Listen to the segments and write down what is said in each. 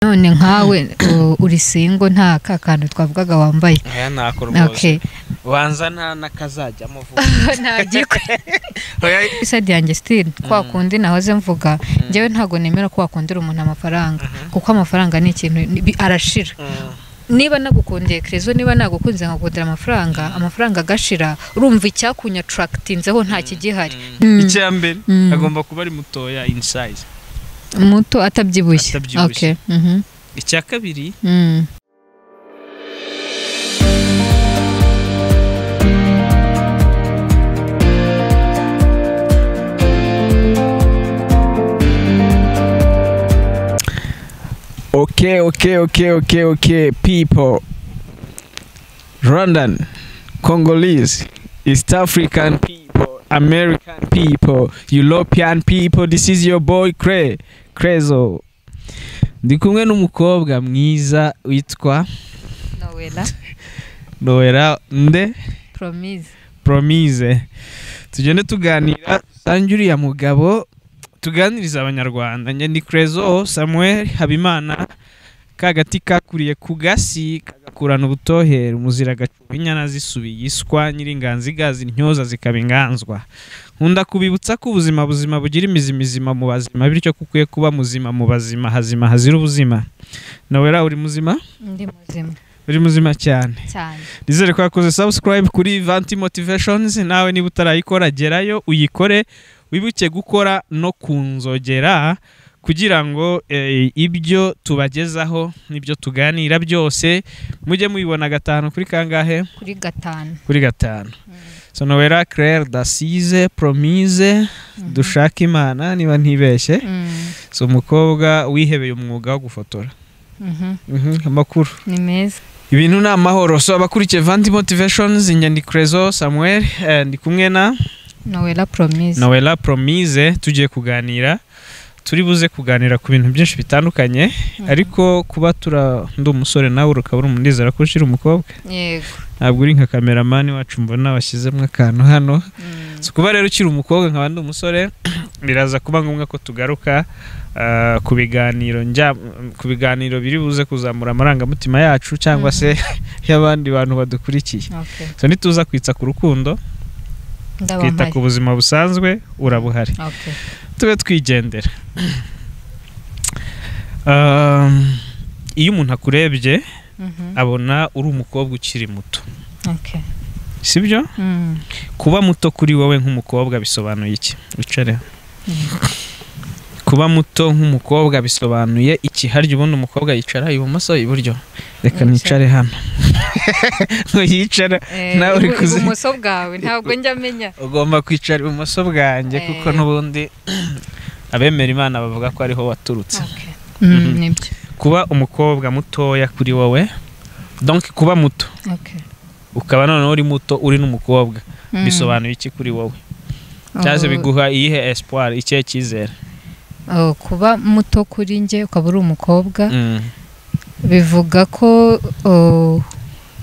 none nkawe u- uri singo nta ka kantu twavugaga wambaye aya ntako rwose Okay. banza nta n'akazajyamo vuba ntabyiko Oya, isadi yanjye sitiri kwa kundi nahoze mvuga njyewe ntabwo nemera ko wakundira umuntu amafaranga kuko amafaranga ni ikintu bi- arashira mm, niba nagukundiye kerezo niba nagukunze nkakundira amafaranga amafaranga agashira urumva icyakunyatarakitinzeho nta kigihari mm. icya mbere Mm. agomba kuba ari mutoya in size muto atabyibushye Atabyibushye. Okay, mhm, icya kabiri mm. Okay, okay, okay, okay, okay, people. Rwandan, Congolese, East African people, American people, European people. This is your boy Cray, Crezo. Ndi kumwe n'umukobwa mwiza witwa nowela Noera Nde promise Promise. Tugende tuganira dusange uriya mugabo tuganiriza abanyarwanda. Njye ndi Crezo Samuel Habimana kagati kakuriye ku gasi kagakurana ubutohera umuzira gacuba inyana zisubiye iswa nyir'inganzi igazi intyoza zikaba inganzwa nkunda kubibutsa ko ubuzima buzima bugira imizi mizima mu bazima bityo ko ukwiye kuba muzima mu bazima hazima hazira ubuzima nawera uri muzima ndi muzima uri muzima cyane cyane nizere ko yakoze subscribe kuri vanti motivations nawe niba utarayikora gerayo uyikore wibuke gukora no kunzogera kugira ngo eh, ibyo tubagezaho n'ibyo tuganira byose mujye mubibona gatanu kuri kangahe kuri gatanu kuri gatanu sonowera claire dasize promise dushaka imana niba ntibeshye Mm, si umukobwa wihebeye umwuga wo gufotora mhm, Mhm, amakuru ni meza ibintu ni amahoro so abakurikiye vanti motivations inyandikorezo samuel eh, ndi kumwe na nowela promise noella promise tugiye kuganira turi buze kuganira ku bintu byinshi bitandukanye ariko kuba tura ndi umusore nawe ukaba uri umunezero ko ushira umukobwa yego ntabwo uri nka kameramani wacu mbona washyizemo akantu hano Mm, si kuba rero ukiri umukobwa nkaba ndi umusore biraza kuba ngombwa ko tugaruka ah, ku biganiro njya ku biganiro biri buze kuzamura amarangamutima yacu cyangwa se y'abandi bantu badukurikiye okay so nituza kwitsa ku rukundo ndaba twita ku mpari buzima busanzwe urabuhari okay tube twigendera Um, iyo umuntu akurebye mhm, abona uri umukobwa ukiri muto okay sibyo Mm, kuba muto kuri wowe nk'umukobwa bisobanuye iki wicare kuba muto nk'umukobwa bisobanuye iki harya ubundi umukobwa yicara ibumoso iburyo reka Yicara. nicare hano ngo yicara eh, Nawe uri ibu- kuzi- ibumoso bwawe ntabwo njya amenya ugomba kwicara ibumoso bwanjye kuko Eh. n'ubundi abemera imana bavuga ko ariho waturutse okay Mm, Mhm. nibyo kuba umukobwa mutoya kuri wowe donc kuba muto okay ukaba noneho uri muto uri n'umukobwa Mm. bisobanuye iki kuri wowe cyangwa se Oh, biguha iyihe espoir ikihe cyizere oh, kuba muto kuri njye ukaba uri umukobwa Mm. bivuga ko oh,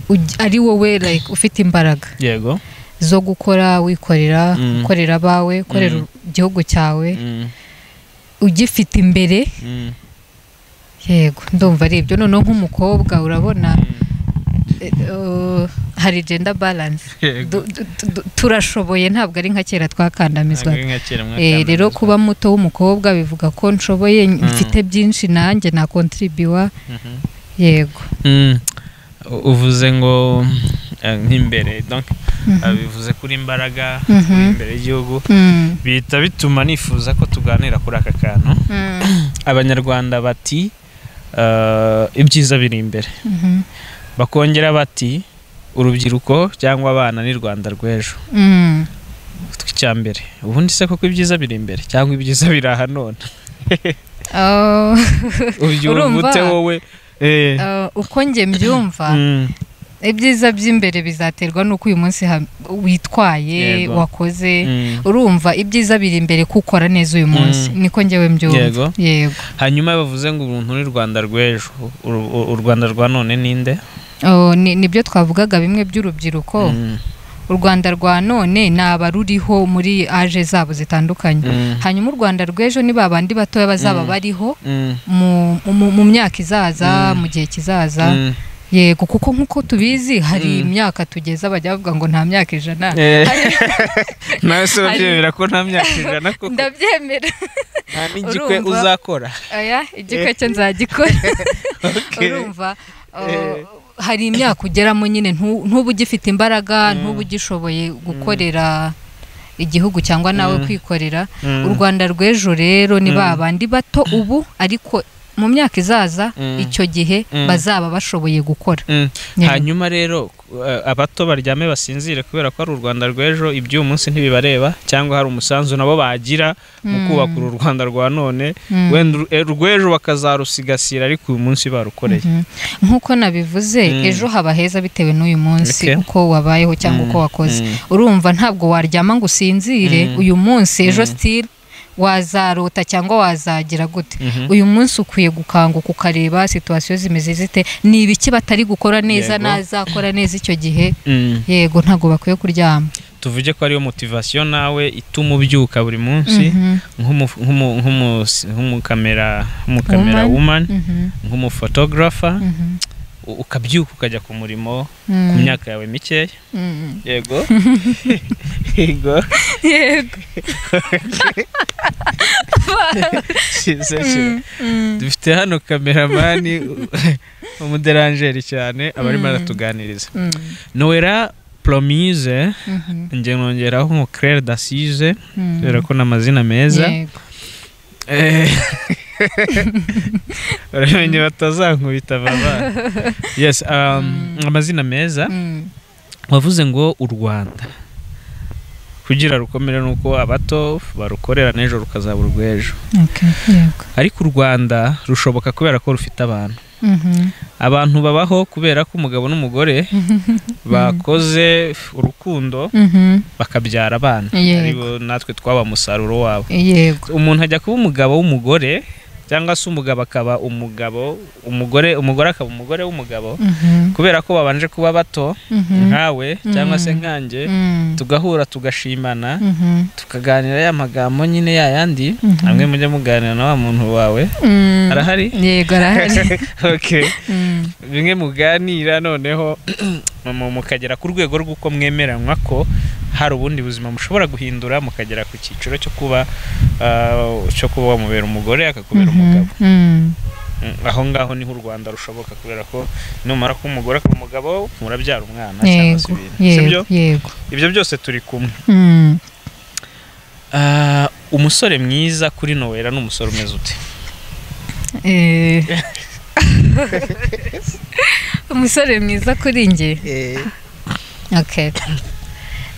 uj- ari wowe like ufite imbaraga yego zo gukora wikorera Mm. ukorera abawe ukorera Mm. igihugu cyawe Mm. ugifite imbere Mm. yego ndumva ari ibyo noneho nk'umukobwa urabona eh, oh, hari gender balance yego Du- du- du- du- turashoboye ntabwo ari nka kera twakandamizwa Ntabwo ari nka kera Eh, mwakandamizwa. rero kuba muto w'umukobwa bivuga ko nshoboye Mm. mfite byinshi nanjye nakontribiwa Mhm. yego Mm. U- uvuze ngo eh, nk'imbere donc Mhm. ah, bivuze kuri imbaraga Mhm. kuri imbere y'igihugu Mm, bihita bituma nifuza ko tuganira kuri aka kantu mm, abanyarwanda bati eh, ibyiza biri imbere mhm. bakongera bati urubyiruko cyangwa abana ni rwanda rw'ejo Mm. tw'icyambere ubundi se koko ibyiza biri imbere cyangwa ibyiza biri aha none Oh, ubyumva Urumva? ute wowe Eh, uh, uko njye mbyumva mm. ibyiza by'imbere bizaterwa n'uko uyu munsi ha- witwaye Yego. wakoze Mm. urumva ibyiza biri imbere kukora neza uyu munsi Mm. niko njyewe Yego. mbyumva yego hanyuma bavuze ngo uruntu ni rwanda rw'ejo Uru- u- u rwanda rwa none ninde Oh, ni- nibyo twavugaga bimwe by'urubyiruko Mm. u rwanda rwa none naba ruriho muri aje zabo zitandukanye hanyuma u rwanda rw'ejo ni ba bandi batoya bazaba Mm. bariho mu, mu, mu myaka izaza Mm. mu gihe kizaza yego kuko nk'uko tubizi hari Mm. imyaka tugeze bajya bavuga ngo nta myaka ijana nawe se urabyemera ko nta myaka ijana koko ndabyemera nta n'igikwe urumva? uzakora aya igikwe cyo nzagikora urumva uh, Eh. hari imyaka ugeramo nyine ntu- ntuba ugifite imbaraga Mm. ntuba ugishoboye gukorera igihugu cyangwa nawe Mm. kwikorera u rwanda rw'ejo rero ni Mm. ba bandi bato ubu ariko mu myaka izaza Mm. icyo gihe Mm. bazaba bashoboye gukora Mm. Nyine. hanyuma rero eh, abato baryame basinzire kubera ko ari u rwanda rw'ejo iby'uyu munsi ntibibareba cyangwa hari umusanzu nabo bagira mu Mm. kubaka uru rwanda rwa none Mm. wenda uru- eh, urw'ejo bakazarusigasira ariko uyu munsi barukoreye Mhm. nk'uko nabivuze Mm. ejo haba heza bitewe n'uyu munsi Okay. uko wabayeho cyangwa Mm. uko wakoze Mm. urumva ntabwo waryama ngo usinzire Mm. uyu munsi ejo Mm. sitiri wazarota cyangwa wazagira gute Mhm. uyu munsi ukwiye gukanguka ukareba situwasiyo zimeze zite ni ibiki batari gukora neza Yego. nazakora neza icyo gihe Mm. yego ntabwo bakwiye kuryama tuvuge ko ariyo motivasiyo nawe ituma ubyuka buri munsi Mhm. nk'umu- nk'umu- nk'umu- nk'umukamera nk'umukamera Woman. woman Mhm. nk'umufotografa Mhm. u- ukabyuka ukajya ku murimo ku Mm. myaka yawe mikeya Mm. yego yego yego kiza Mm. Mm. dufite hano kameramani umuderanjeri cyane abarimo Mm. aratuganiriza Mm. noera promise Mhm. njye nkongeraho nko claire d'assise Mm. kubera ko ni amazina meza Yego. Eh. uramenye batazankubita baba yes um, amazina meza Mm. wavuze ngo u rwanda kugira rukomere ni uko abato barukorera n'ejo rukazaba urw'ejo Okay. Yego. ariko u rwanda rushoboka kubera ko rufite abantu Mhm. abantu babaho kubera ko umugabo n'umugore bakoze urukundo Mhm. bakabyara abana Yego. aribo natwe twaba umusaruro wabo yego umuntu ajya kuba umugabo w'umugore cyangwa se umugabo akaba umugabo umugore umugore akaba umugore w'umugabo Mhm. kubera ko babanje kuba bato Mhm. nkawe cyangwa se Mhm. nkanjye Mm. tugahura tugashimana Mhm. tukaganira ya magambo nyine ya yandi Mhm. hamwe mujya muganira na wa muntu wawe Mm. arahari yego arahari Okay. Mm. bimwe muganira noneho mu- mukagera ku rwego rw'uko mwemeranywa ko hari ubundi buzima mushobora guhindura mukagera ku cyiciro cyo kuba ah, cyo kuba wamubera umugore akakubera Mhm. umugabo Mm. Mm, aho ngaho niho u rwanda rushoboka kubera ko numara ko umugore akaba umugabo murabyara umwana cyangwa se yego ibintu sibyo yego yego ibyo byose turi kumwe Mm. Ah, umusore mwiza kuri nowera ni umusore umeze ute Eh. umusore mwiza kuri njye okay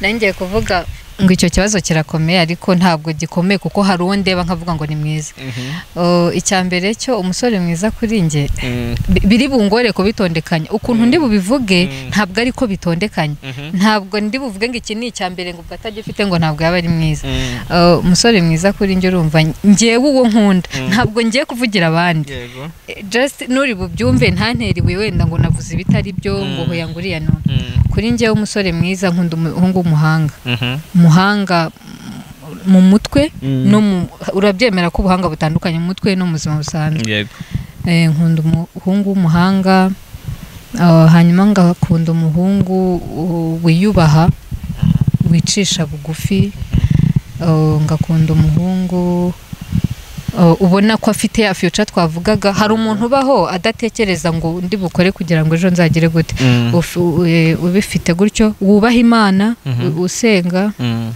nangiye kuvuga ngo icyo kibazo kirakomeye ariko ntabwo gikomeye kuko hari uwo ndeba nkavuga ngo ni mwiza Oh, icya mbere cyo umusore mwiza kuri njye Mm, bi- biri bungore kubitondekanya ukuntu ndi bubivuge Mm. ntabwo ari ko bitondekanye mhm, ntabwo ndi buvuge ngo iki ni icya mbere ngo ubwo atagifite ngo ntabwo yaba ari mwiza mm, Uh, umusore mwiza kuri njye urumva ngewe uwo nkunda Mm. ntabwo ngiye kuvugira abandi yego Eh, just nuri bubyumve ntanteriwe wenda ngo navuze ibitari byo ngo Mm. hoya ngo uriya none Mm, kuri njyewe umusore mwiza nkunda umuhungu w'umuhanga mhm, umuhanga mm, mu mutwe mm. no mu urabyemera ko ubuhanga butandukanye mu mutwe no mu buzima busanzwe yego Eh, nkunda umuhungu w'umuhanga ah, hanyuma ngakunda umuhungu uh, wiyubaha wicisha bugufi Ah, ngakunda umuhungu ah, ubona ko afite ya future twavugaga hari umuntu ubaho adatekereza ngo ndi bukore kugira ngo ejo nzagire gute Mm, Uf- u- eh, ubifite gutyo wubaha imana Mhm. u- usenga mm,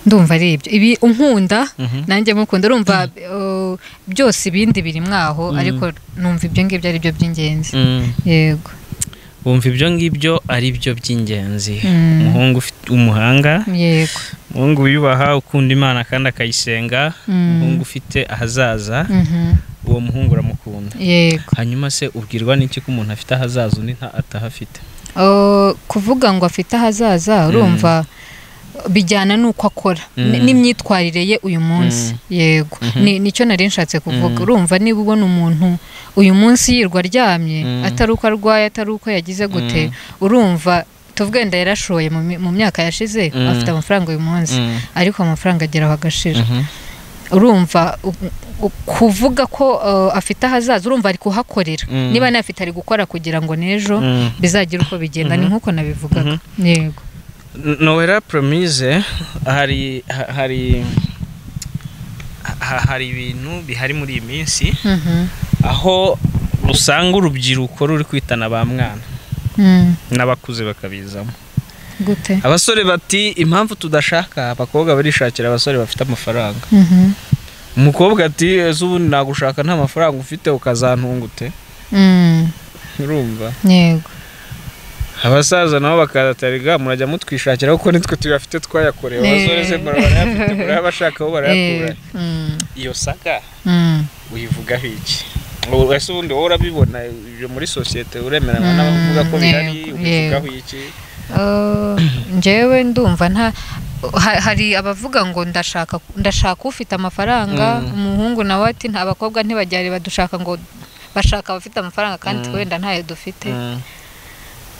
ndumva ari ibyo ibi unkunda mhm. nanjye mukunda urumva uh, byose ibindi biri mwaho Mm. ariko numva ibyo ngibyo ari byo by'ingenzi Mm. yego wumva ibyo ngibyo ari byo by'ingenzi Mm. umuhungu ufite umuhanga yego umuhungu wiyubaha ukunda imana kandi akayisenga Mm. umuhungu ufite ahazaza Mhm. uwo muhungu uramukunda yego hanyuma se ubwirwa n'iki ko umuntu afite ahazaza undi nta atahafite Uh, kuvuga ngo afite ahazaza urumva bijyana n'uko akora Mm. Ni- n'imyitwarire ye uyu munsi Mm. yego Mhm. Ni- nicyo nari nshatse kuvuga Mm. urumva niba ubona umuntu uyu munsi yirwa aryamye Mm. atari uko arwaye atari uko yagize gute Mm. urumva tuvuge wenda yarashoye mu mi- mu myaka yashize Mm. afite amafaranga uyu munsi Mm, ariko amafaranga agera aho agashira mhm. urumva u- u- kuvuga ko eh, afite ahazaza urumva ari kuhakorera Mm. niba ntafite ari gukora kugira ngo n'ejo Mm. bizagira uko bigenda ni Mhm. nk'uko nabivugaga yego nowera promise hari ha- hari ha- hari ibintu bihari muri iyi minsi Mhm. aho usanga urubyiruko ruri kwitana ba mwana Mm. n'abakuze bakabizamo gute abasore bati impamvu tudashaka abakobwa barishakira abasore bafite amafaranga Mhm. umukobwa ati ese ubundi nagushaka nta mafaranga ufite ukazantungute Mm. urumva yego abasaza nabo bakazatariga murajya mutwishakira kuko nitwe tuyafite twayakorewe Eh. abasore se barayafite murayabashaka aho barayakura Eh, mm. iyo saga Mm. uyivugaho iki Ubu- ese ubundi wowe urabibona ibyo muri sosiyete uremeranywa Mm, n'abavuga ko bihari yego, ubivugaho iki Eh, njyewe ndumva nta ha- hari abavuga ngo ndashaka ndashaka ufite amafaranga Mm. umuhungu nawe ati nta bakobwa ntibajyare badushaka ngo bashaka abafite amafaranga kandi Mm. wenda ntayo dufite Mm,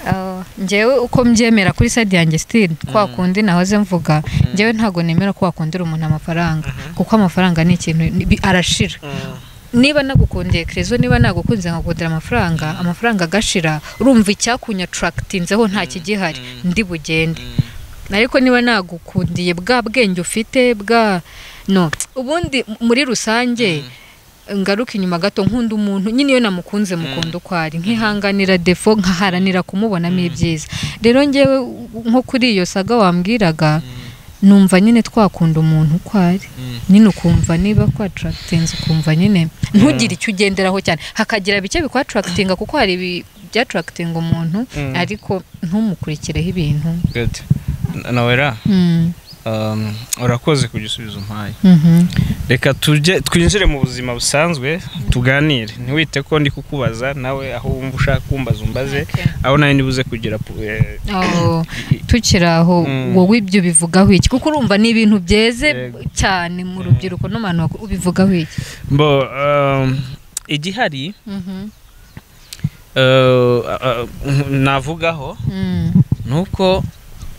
Eh, njyewe uko mbyemera kuri side yanjye stile kwa Mm. kundi nahoze mvuga njyewe ntabwo nemera ko wakundira umuntu amafaranga kuko amafaranga ni ikintu ni- bi- arashira mm, niba nagukundiye kerezo niba nagukunze nkakundira amafaranga amafaranga agashira urumva icyakunyatarakitinzeho nta kigihari Mm. ndi bugende mm. ariko niba nagukundiye bwa bwenge ufite bwa no ubundi m- muri rusange ngaruka inyuma gato nkunda umuntu nyine iyo namukunze mukunda uko ari nkihanganira defo nkaharanira kumubonamo ibyiza rero ngewe u- nko kuri iyo saga wambwiraga numva nyine twakunda umuntu uko ari Mm. nyine ukumva niba kwatarakitinze ukumva nyine ntugire icyo ugenderaho cyane hakagira bike bikwatarakitinga kuko hari ibi- byatarakitinga umuntu Mm. ariko ntumukulikireho ibintu Good. N- nawera Mm. um, urakoze ku gisubizo umpaye Mhm. reka tujye twinjire mu buzima busanzwe tuganire ntiwite ko ndi kukubaza nawe aho wumva ushaka kumbaza umbaze Okay. aho nawe nibuze kugira pu- eh, aho tukiri aho Mm. wowe ibyo bivugaho iki kuko urumva ni ibintu byeze Yego. cyane mu rubyiruko n'abantu bakuru ubivugaho iki bo um, igihari Mhm. uh, uh, navugaho Mm. nuko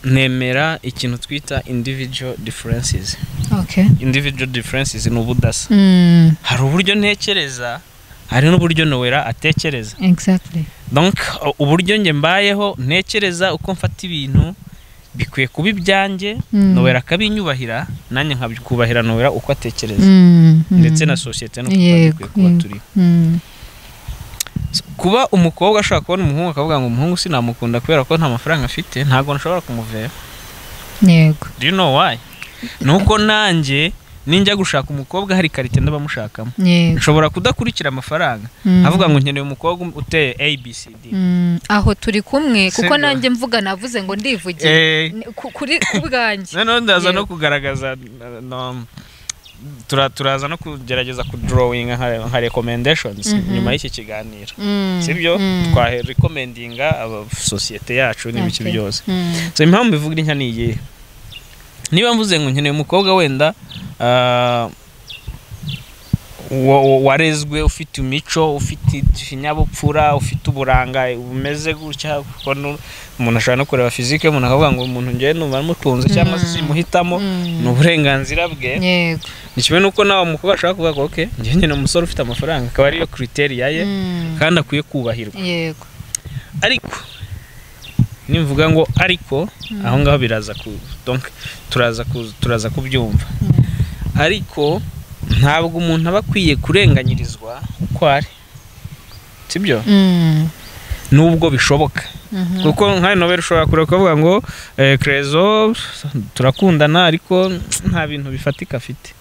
nemera ikintu twita individual differences Okay. individual differences ni ubudasa Mm. hari uburyo ntekereza hari n'uburyo nowera atekereza Exactly. donc uh, uburyo njye mbayeho ntekereza uko mfata ibintu bikwiye kuba ibyanjye Mm. nowera akabinyubahira nanjye nkabikubahira nowera uko atekereza Mm, mm. ndetse na sosiyete no kuba Yego, dukwiye kuba yego. turiho Mm. So, kuba umukobwa ashobora kubona umuhungu akavuga ngo umuhungu sinamukunda kubera ko nta mafaranga afite ntabwo nshobora kumuvera Yego. do you know why nuko nanjye ninjya gushaka umukobwa hari karite ndabamushakamo Yego. nshobora kudakurikira amafaranga Mm. avuga ngo nkeneye umukobwa uteye abcd Mm. aho turi kumwe kuko Sibyo. nanjye mvuga navuze ngo ndivuge Eh, Ni- ku- kuri ku bwanjye noneho ndaza no Yego. kugaragaza uh, no, tura- turaza no kugerageza kudurawinga nka- nka recommendations Mhm. nyuma y'iki kiganiro Mm. sibyo Mm. twahe recommendinga aba- sosiyete yacu n'ibiki Okay. byose Mm. so impamvu bivuga intya ni iyihe niba mvuze ngo nkeneye umukobwa wenda ah, wa- wa- warezwe ufite imico ufite ikinyabupfura ufite uburanga bumeze gutya kuko nu- umuntu ashobora no kureba fizike umuntu akavuga ngo umuntu ngewe numva mutunze cyangwa se simuhitamo Mm. ni uburenganzira bwe Yego. ni kimwe n'uko nawe umukobwa ashobora kuvuga ngo oke njyewe nkeneye umusore ufite amafaranga akaba ariyo kriteriya ye Mm. kandi akwiye kubahirwa Yego. ariko nimvuga ngo ariko aho ngaho biraza ku donc turaza ku- turaza kubyumva Mm. ariko ntabwo umuntu aba akwiye kurenganyirizwa uko ari sibyo Mm. nubwo bishoboka Mhm. kuko nka nobel ushobora kureba kuvuga ngo eh, kerezo turakundana ariko nta bintu bifatika afite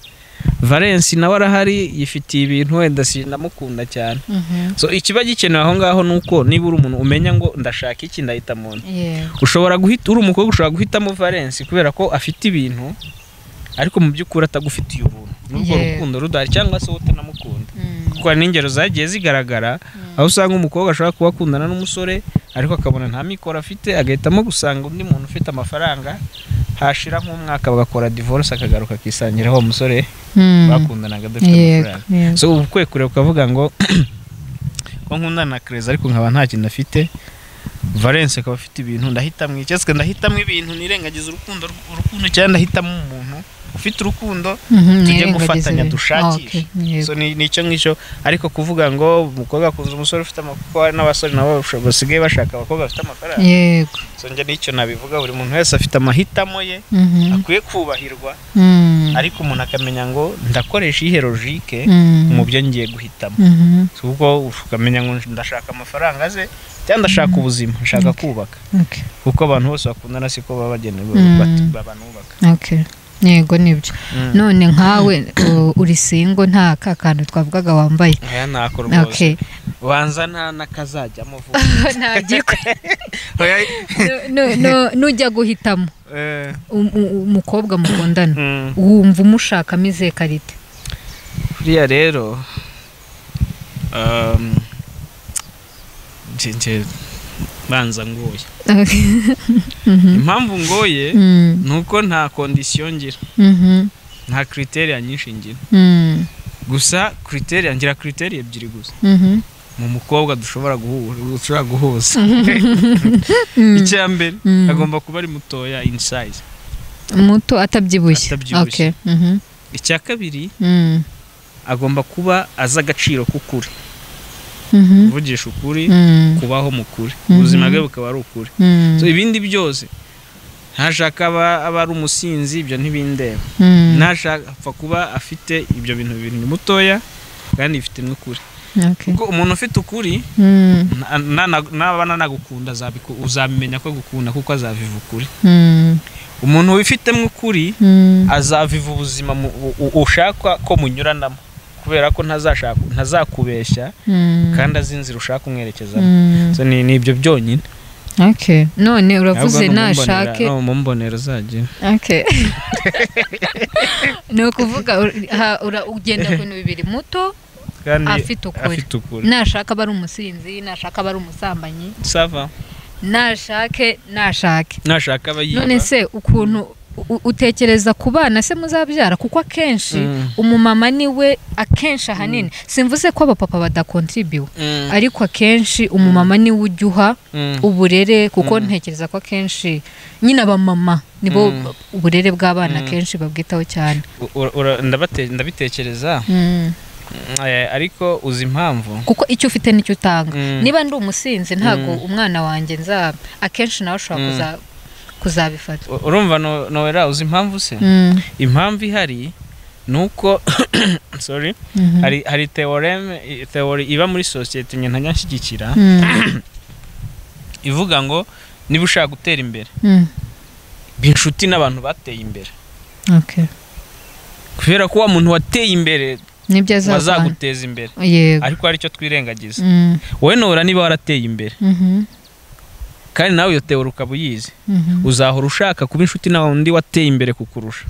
valence nawe arahari yifitiye ibintu wenda sinamukunda cyane Mhm. so ikiba gikenewe aho ngaho ni uko niba uri umuntu umenya ngo ndashaka iki ndahita muntu Yego. ushobora guhita uri umukobwa ushobora guhitamo valence kubera ko afite ibintu ariko mu by'ukuri atagufitiye ubuntu n'ubwo Yeah. rukundo rudahari cyangwa se wowe utanamukunda Mm. kuko hari n'ingero zagiye zigaragara aho usanga umukobwa ashobora kuba akundana n'umusore ariko akabona nta mikoro afite agahitamo gusanga undi muntu ufite amafaranga hashira nk'umwaka bagakora divorce akagaruka akisangira wa musore Mm. bakundanaga adafite Yego. amafaranga Yego. so ubu kwe kureba ukavuga ngo ko nkundana na kereza ariko nkaba nta kintu afite valence akaba afite ibintu ndahitamo icyatsi ndahitamo ibintu nirengagiza urukundo urukundo cyangwa ndahitamo umuntu ufite urukundo tujye gufatanya dushakishe so ni ni icyo ngicyo ariko kuvuga ngo umukobwa akunze umusore ufite amafaranga n'abasore nabo basho- basigaye bashaka abakobwa bafite amafaranga yego so njye nicyo nabivuga buri muntu wese afite amahitamo ye Mhm. akwiye kubahirwa Mm. ariko umuntu akamenya ngo ndakoresha iyi herojike Mm. mu byo ngiye guhitamo Mhm. So, ubwo ukamenya ngo ndashaka amafaranga ze cyangwa ndashaka ubuzima nshaka kubaka Okay. kuko abantu bose bakundana siko baba bagenewe Mm. bat- abantu bubaka Okay. yego nibyo none nkawe u- uri singo nta ka kantu twavugaga wambaye aya ni ako okay banza nta n'akazajyamo vuba ntabyikwe nujya guhitamo Eh, um- u- u- umukobwa mukundana mm. wumva umushakamo izihe karite buriya rero um, nje- nje banza ngoye Mhm. impamvu ngoye Mm. ni uko nta kondisiyo ngira Mhm. nta kriteriya nyinshi ngira Mm. gusa kriteriya ngira kriteriya ebyiri gusa Mhm. mu mukobwa dushobora guhuza dushobora guhuza Mm. icya mbere Mm. agomba kuba ari mutoya in size muto atabyibushye Atabyibushye. Okay. Mhm. icya kabiri Mm. agomba kuba azi agaciro k'ukuri Mhm. kuvugisha ukuri Mm. kubaho mu kuri Mhm. ubuzima bwe bukaba ari ukuri Mm. So, ibindi byose ntashaka aba aba ari umusinzi ibyo ntibindeba Mm. ntashaka apfa kuba afite ibyo bintu bibiri ni mutoya kandi bifite n'ukuri Okay. kuko umuntu ufite ukuri Mm. na- na- na- naba nanagukunda azabiku- uzamenya ko agukunda kuko azaviva ukuri Mm. umuntu wifitemo ukuri Mm. azaviva ubuzima mu- u- u- ushaka ko munyuranamo kubera ko ntazashaka ntazakubeshya Mm. kandi azi inzira ushaka kumwerekezamo Mm. So, ni ni ibyo byonyine Okay. none uravuze Ahubwo ni umumbonera- nashake ni umumbonero uzagira Okay. ni ukuvuga ur- ha- ura- ugenda ku bintu bibiri muto kandi afite ukuri afite ukuri nashaka aba ari umusinzi nashaka aba ari umusambanyi sava nashake nashake nashaka aba yiba none se ukuntu u- utekereza ku bana se muzabyara kuko akenshi Mm. umumama niwe akenshi ahanini simvuze ko abapapa badakontribiwe Mm, ariko akenshi umumama niwe ujya uha mm. uburere kuko ntekereza ko akenshi nyine abamama nibo Mm. uburere bw'abana Mm. akenshi babwitaho cyane Ura- ura- ndabate- ndabitekereza Mm. eh, ariko uzi impamvu kuko icyo ufite nicyo utanga Mm. niba ndi umusinzi ntabwo Mm. umwana wanjye nza akenshi nawe ashobora Mm. kuza- kuzabifata U- urumva no- nowera uzi impamvu se Mm. impamvu ihari ni uko sorry Mhm. hari hari theorem theory iba muri sosiyete nyine ntajya nshyigikira Mm. ivuga ngo niba ushaka gutera imbere Mm. ba inshuti n'abantu bateye imbere Okay. kubera ko wa muntu wateye imbere nibyo azavana azaguteza imbere yego ariko hari icyo twirengagiza Mm. wowe nowera niba warateye imbere Mhm. kandi nawe iyo theory ukaba uyizi Mhm. uzahora ushaka kuba inshuti na undi wateye imbere kukurusha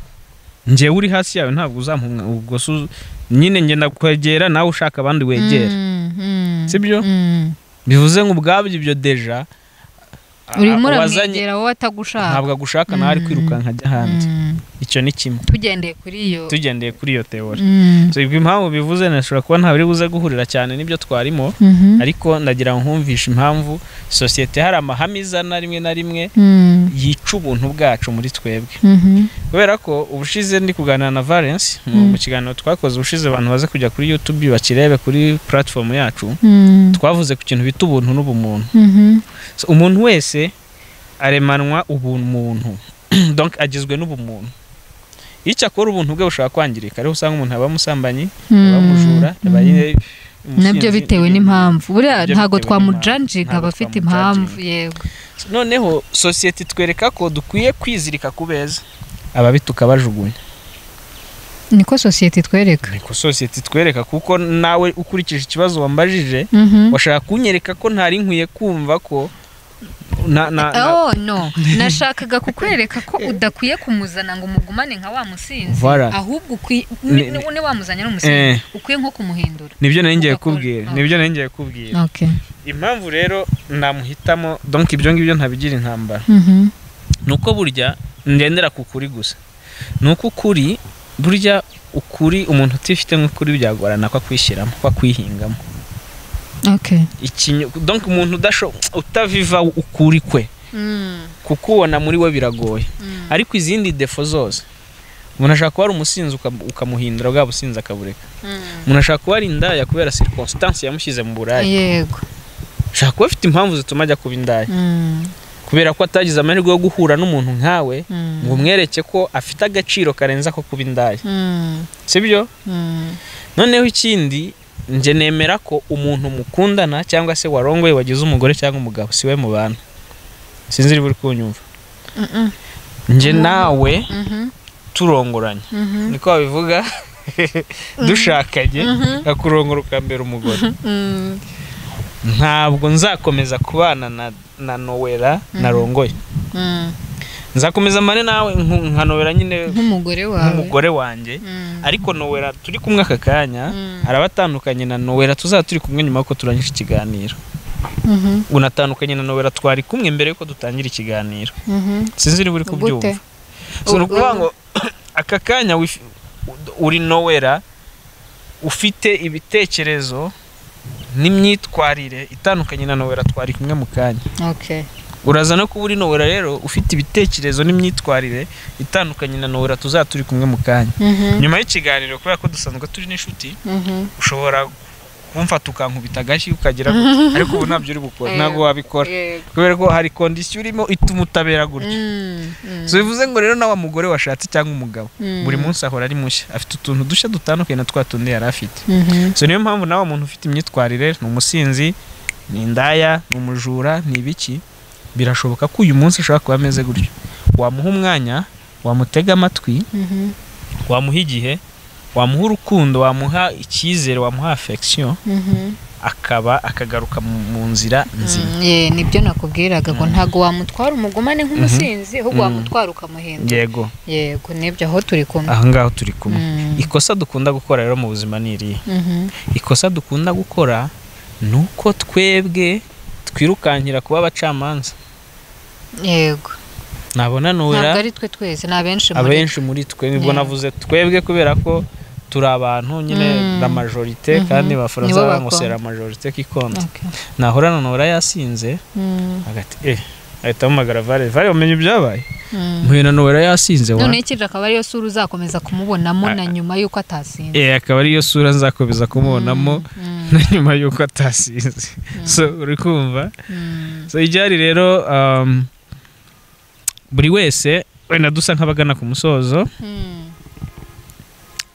njyewe uri hasi yawe ntabwo uzampumwa ubwo se uz- nyine ngenda kwegera nawe ushaka abandi wegera Mm. Mm. sibyo? Mm. bivuze ngo ubwabyo ibyo deja a- urimo uwazanye- uramwegera wowe atagushaka ntabwo agushaka nawe ari kwiruka nkajya hanze Mm. icyo ni kimwe tugendeye kuri iyo tugendeye kuri iyo teori Mm. So, ibyo impamvu bivuze nashobora kuba nta biri buze guhurira cyane n'ibyo twarimo Mhm. ariko ndagira ngo nkumvishe impamvu sosiyete hari amahame izana rimwe na rimwe Mm. yica ubuntu bwacu muri twebwe Mhm. kubera ko ubushize ndi kuganira na Valence mu Mm. mu kiganiro twakoze ubushize abantu baze kujya kuri YouTube bakirebe kuri platform yacu Mm. twavuze ku kintu bita ubuntu n'ubumuntu Mhm. So, umuntu wese aremanwa ubumuntu donc agizwe n'ubumuntu icyo akora ubuntu bwe bushobora kwangirika ariho usanga umuntu aba musambanyi aba mujura Mm. aba Mm. yine umusinzi, nabyo bitewe n'ibindi. n'impamvu buriya Nabyo ntabwo bitewe twamujanjinga n'impamvu. aba afite Ntabwo impamvu yego So, noneho sosiyete itwereka ko dukwiye kwizirika ku beza ababi tukabajugunya niko sosiyete itwereka niko sosiyete itwereka kuko nawe ukurikije ikibazo wambajije Mhm. washaka kunyereka ko ntari nkwiye kumva ko na, na, na, oh no nashakaga kukwereka ko udakwiye kumuzana ngo umugumane nka wa musinzi Voilà. ahubwo ukwiye Ni- ni- ni wamuzanye n'umusinzi eh, ukwiye nko kumuhindura nibyo nari ngiye Ugakora. kubwira Ah. nibyo nari ngiye kubwira okay impamvu rero namuhitamo donc ibyo ngibyo ntabigira intambara Mhm. ni uko burya ngendera ku kuri gusa ni uko ukuri burya ukuri umuntu utifite nk'ukuri byagorana ko akwishyiramo ko akwihingamo okay ikinyo donc umuntu udasho utaviva ukuri kwe Mm, kukubona muri we biragoye mm, ariko izindi defo zose umuntu ashaka kuba ari umusinzi uka- ukamuhindura bwa businzi akabureka mm. umuntu ashaka kuba ari indaya kubera circonstance yamushyize mu buraya yego ashaka kuba afite impamvu zituma ajya kuba indaya Mm, kubera ko atagize amahirwe yo guhura n'umuntu nkawe mm, ngo umwereke ko afite agaciro karenze ako kuba indaya mm, sibyo mm, noneho ikindi njye nemera ko umuntu mukundana cyangwa se warongoye wagize umugore cyangwa umugabo siwe mubana sinzi niba uri kunyumva mm, njye nawe mhm, turongoranye mhm, niko babivuga dushakanye Mhm. akurongora ukambera umugore mm, ntabwo nzakomeza kubana na na nowera narongoye mm. nzakomeza mbane nawe nku- nka nowera nyine nk'umugore wawe nk'umugore wanjye Mm, ariko nowera turi kumwe aka kanya Mm. arabatandukanye na nowera tuzaba turi kumwe nyuma yuko turangije ikiganiro mhm, unatandukanye na nowera twari kumwe mbere yuko dutangira ikiganiro mhm. sinzi niba uri kubyumva gute so ni ukuvuga ngo aka kanya wif- uri nowera ufite ibitekerezo n'imyitwarire itandukanye na nowera twari kumwe mu kanya okay uraza no kuba uri nowera rero ufite ibitekerezo n'imyitwarire itandukanye na nowera tuzaba turi kumwe mu kanya Mhm, nyuma y'ikiganiro kubera ko dusanzwe turi n'inshuti mhm. ushobora kumfata ukankubita agashyi ukagira gutya ariko ubu ntabyo uri bukora ntabwo wabikora Yego. kubera ko hari kondisiyo urimo ituma utabera gutya Mm, mm, so bivuze ngo rero nawe mugore washatse cyangwa umugabo mm. buri munsi ahora ari mushya afite utuntu dushya dutandukanye na twa tundi yari afite Mhm, so niyo mpamvu nawe umuntu ufite imyitwarire ni umusinzi ni indaya ni umujura ni ibiki birashoboka ko uyu munsi ashobora kuba ameze gutyo wamuha umwanya wamutega amatwi mhm, wamuha igihe wamuha urukundo wamuha icyizere wamuha affection mhm. akaba akagaruka mu mu nzira nzima Mm, ye, nibyo nakubwiraga ko ntabwo wamutwara umugomane nk'umusinzi ahubwo Mhm. wamutwara ukamuhindura yego yego nibyo aho turi kumwe aha ngaho turi kumwe Mm, ikosa dukunda gukora rero mu buzima ni irihe mhm, ikosa dukunda gukora ni uko twebwe twirukankira kuba abacamanza yego nabona ntabwo nura ari twe twese ni abenshi muri abenshi muri twe nibwo Yeah. navuze twebwe kubera ko turi abantu nyine Mm. la majorite Mhm. kandi Nibo abafaransa ngo bakunda. c'est la majorite qui compte Okay. nahura na nura yasinze Mm, agati eh ahita amuhamagara vare vare umenye ibyabaye mm. mpuye na nura yasinze wa noneho ikindi akaba ariyo sura uzakomeza kumubonamo na nyuma y'uko atasinze eh akaba ariyo sura nzakomeza kumubonamo Mm, na nyuma y'uko atasinze so uri kumva mm, so ibyari rero um, buri wese wenda dusa nk'abagana ku musozo mm,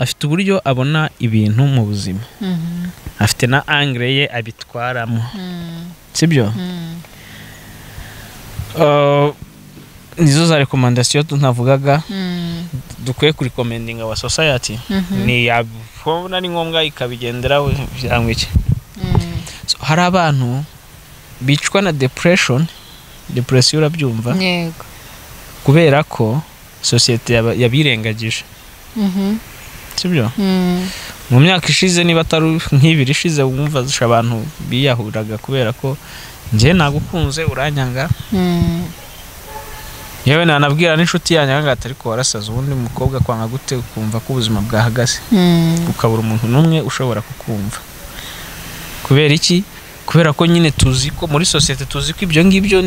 afite uburyo abona ibintu mu buzima mhm, afite na angre ye abitwaramo mm, sibyo mm, uh, nizo za rekomandasiyo tunavugaga mm, dukwiye kurikomendinga wa society mhm, ni yabona ari ngombwa ikabigenderaho cyangwa iki mm, so, hari abantu bicwa na depression depresiyo urabyumva yego kubera ko sosiyete yaba- yabirengagije Mhm, sibyo mm, mu myaka ishize niba atari nk'ibiri ishize wumva zisha abantu biyahuraga kubera ko njye nagukunze uranyanga mm, yewe nanabwira n'inshuti yanyu ngo ariko warasaza ubundi mukobwa kwanga gute ukumva ko ubuzima bwahagaze mm. ukabura umuntu n'umwe ushobora kukumva kubera iki kubera ko nyine tuzi ko muri sosiyete tuzi ko ibyo ngibyo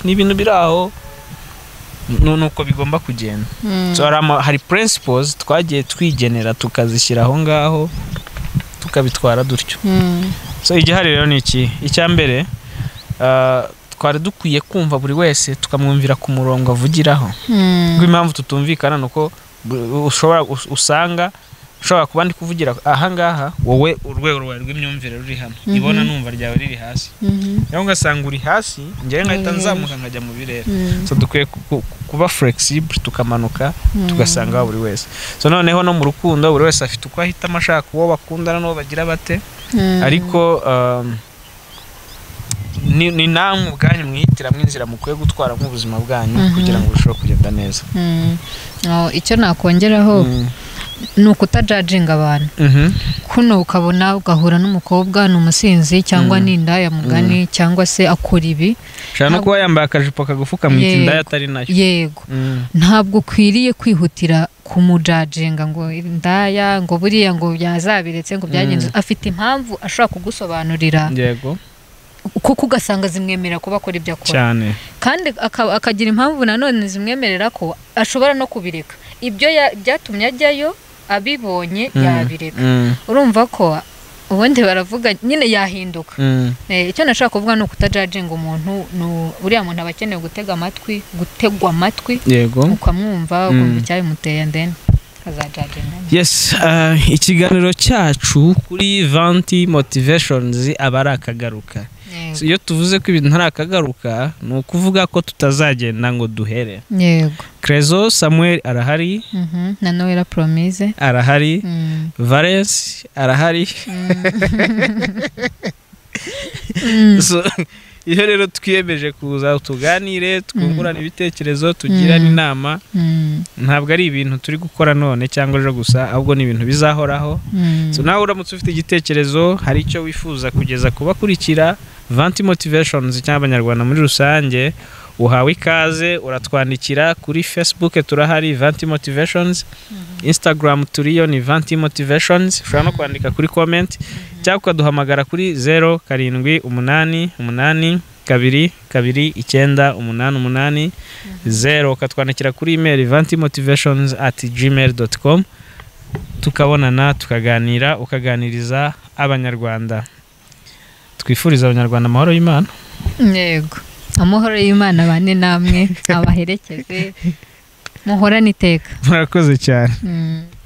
ni ibintu biri aho nu- nuko bigomba kugenda Mm. So, hari ama- hari principles twagiye twigenera tukazishyira aho ngaho tukabitwara dutyo Mm. so igihari rero ni iki icya mbere ah, twari dukwiye kumva buri wese tukamwumvira ku murongo avugiraho Mm. kuko impamvu tutumvikana ni uko bu- ushobora us- usanga ushobora kuba ndi kuvugira ahangaha wowe urwego rwawe rw'imyumvire ruri hano Mhm. ibona numva ryawe riri hasi Mhm. rero ugasanga uri hasi njyewe ngahita Mhm. nzamuka nkajya mu birere Mm. so dukwiye ku- ku- kuba flexible tukamanuka Mm. tugasanga aho buri wese so noneho no mu rukundo buri wese afite uko ahitamo ashaka uwo bakundana n'uwo bagira bate Mm. ariko um, ni ni namwe ubwanyu mwihitiramo inzira mukwiye gutwara nk'ubuzima bwanyu Mhm. kugira ngo burusheho kugenda neza Mm. Oh, icyo nakongeraho Mm. ni ukutajajinga abantu Mhm. kuno ukabona ugahura n'umukobwa ni umusinzi cyangwa Mm. ni indaya mugani cyangwa se akora ibi ushobora no kuba yambaye akajipo kagufi ukamwita Yego. indaya atari nayo yego Mm. ntabwo ukwiriye kwihutira kumujajenga ngo indaya ngo buriya ngo yazabiretse ngo byagenze afite impamvu ashobora kugusobanurira yego kuko ugasanga zimwemerera kuba akora ibyo akora cyane kandi aka- akagira impamvu nanone zimwemerera ko ashobora no kubireka ibyo ya- byatumye ajyayo abibonye Mm. yabireka Mm, urumva ko ubundi baravuga nyine yahinduka mm, Eh, icyo nashaka kuvuga ni ukutajaginga umuntu ni u- uriya muntu aba akeneye gutega amatwi gutegwa amatwi yego ukamwumva Mm. ukumva icyabimuteye ndeni akazajaginga yes ah, ikiganiro cyacu kuri vanti motivations aba ari akagaruka So, iyo tuvuze ko ibintu ari akagaruka ni ukuvuga ko tutazagenda ngo duhere yego crezo samuel arahari Mhm. na noella promise arahari Mm. valence arahari Mm. So, iyo rero twiyemeje kuza tuganire twungurane ibitekerezo tugirane Mm. inama Mm. ntabwo ari ibintu turi gukora none cyangwa ejo gusa ahubwo ni ibintu bizahoraho Mm. so nawe uramutse ufite igitekerezo hari icyo wifuza kugeza ku bakurikira vanti motivations cyangwa abanyarwanda muri rusange uhawe ikaze uratwandikira kuri facebook turahari vanti motivations instagram turiyo ni vanti motivations ushobora no kwandika kuri comment cyangwa ukaduhamagara kuri zeru karindwi umunani umunani kabiri kabiri icyenda umunani umunani zeru ukatwandikira kuri email vanti motivations at gmail dot com tukabonana tukaganira ukaganiriza abanyarwanda twifuriza abanyarwanda amahoro y'imana yego amahoro y'imana bane namwe abaherekeze muhorane iteka murakoze cyane Mm.